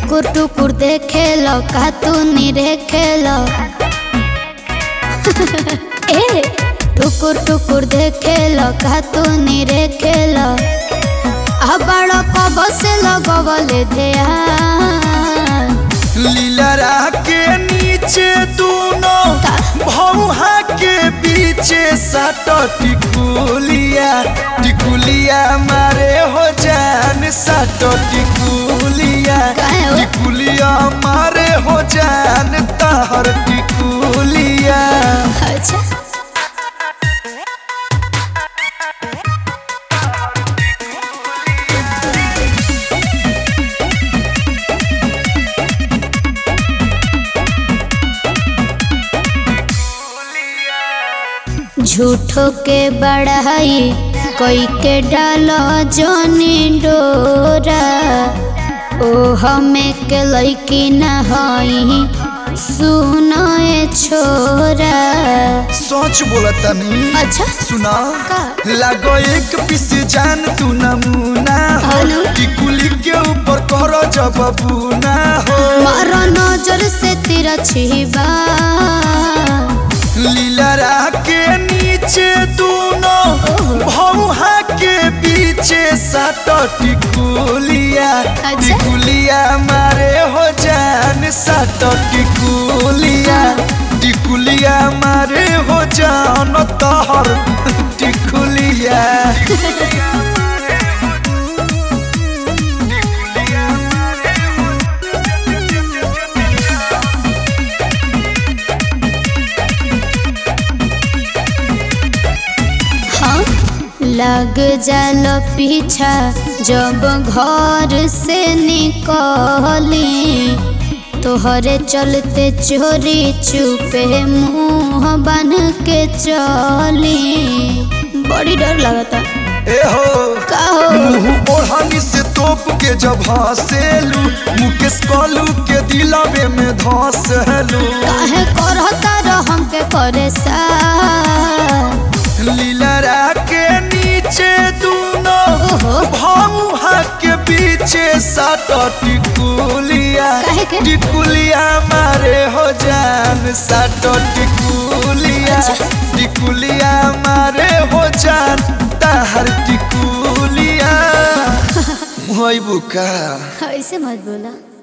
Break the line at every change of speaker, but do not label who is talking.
टुकुर टुकुर देखे लो का तू निरेखे लो ए टुकुर टुकुर देखे लो का तू निरेखे लो अबड़ कब से लगवले ध्यान
लीलरा के नीचे दोनों भौहा के पीछे सट टिकुलिया टिकुलिया मारे हो जान सट टिकुलिया
काहे हो?
टिकुलिया मारे हो जान तहर टिकुलिया
अच्छा झूठो के बढ़ाई कोई के डालो जोनी डोरा ओ हमें के लैकी न हई सुनो ए छोरा
सोच बोला तनी
अच्छा
सुना
का?
लागो एक पीस जान तू नमूना हो
हेलो?
टिकुली के ऊपर करो जब बूना हो
मारो नजर से तेरा छिबा
लीलरा के नीचे दोनों भौहा के पीछे सट टिकुलिया
अच्छा?
टिकुलिया मारे हो जान सट टिकुलिया टिकुलिया मारे हो जान तहर टिकुलिया
हाँ लग जालो पीछा जब घर से निकली तोहरे चलते चोरी चुपे मुंह बन के चली बड़ी डर लगता
ए हो
का हो
मुंह ओढ़नी से तोप के जब हंसेलू मुकेश कलू के दिलवे में धंसेलू
काहे करता रह हमके करे सा
लीलरा के नीचे दोनों
ओहो
भौहा के पीछे सात टिकुलिया
काहे के?
टिकुलिया मारे हो जान सात टिकुलिया
अच्छा।
टिकुलिया मारे हो जान ताहर टिकुलिया मोई बुका
ऐसे मत बोला